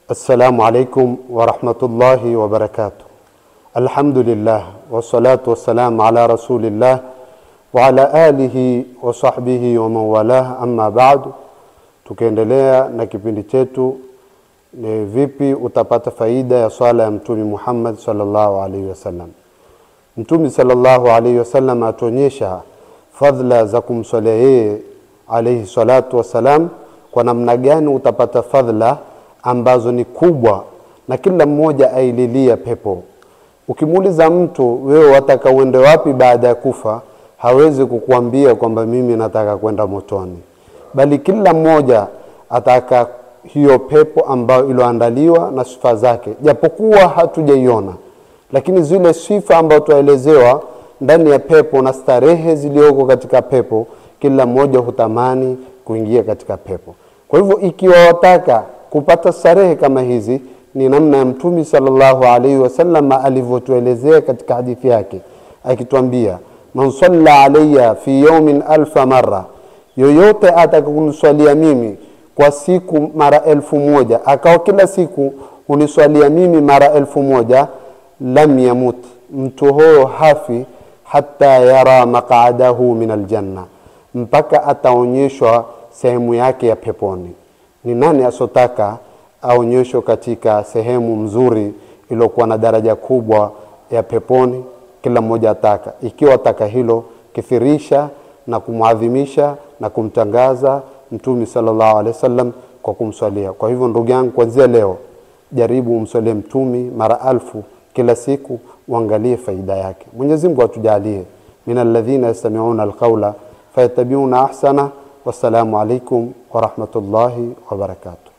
Assalamu alaikum warahmatullahi wabarakatuh. Alhamdulillah wassalatu wassalamu ala rasulillah wa ala alihi wa sahbihi wa man walah, amma ba'du. Tukiendelea na kipindi chetu ni vipi utapata faida ya swala ya Mtume Muhammad sallallahu alaihi wasallam. Mtume sallallahu alaihi wasallam atuonyesha fadhila za kumswalia yeye alaihi salatu wassalam, kwa namna gani utapata fadhila ambazo ni kubwa na kila mmoja aililia pepo. Ukimuuliza mtu wewe wataka uende wapi baada ya kufa, hawezi kukuambia kwamba mimi nataka kwenda motoni, bali kila mmoja ataka hiyo pepo ambayo iliyoandaliwa na sifa zake, japokuwa hatujaiona, lakini zile sifa ambazo tuelezewa ndani ya pepo na starehe zilizoko katika pepo, kila mmoja hutamani kuingia katika pepo. Kwa hivyo ikiwa wataka kupata starehe kama hizi, ni namna ya Mtume sallallahu alaihi wasallam alivyotuelezea katika hadithi yake akitwambia, man salla alayya fi yawmin alfa marra, yoyote atakakuniswalia mimi kwa siku mara elfu moja akawa kila siku huniswalia mimi mara elfu moja lam yamut, mtu huyo hafi hata yara maqadahu min aljanna, mpaka ataonyeshwa sehemu yake ya peponi. Ni nani asotaka aonyeshwe katika sehemu mzuri iliyokuwa na daraja kubwa ya peponi? Kila mmoja ataka. Ikiwa ataka hilo, kithirisha na kumwadhimisha na kumtangaza Mtume sallallahu alaihi wasallam kwa kumswalia. Kwa hivyo, ndugu yangu, kuanzia leo jaribu umswalie Mtume mara alfu kila siku, uangalie faida yake. Mwenyezi Mungu atujalie min alladhina yastami'una alqawla fayattabi'una ahsana. Wassalamu alaikum warahmatullahi wabarakatuh.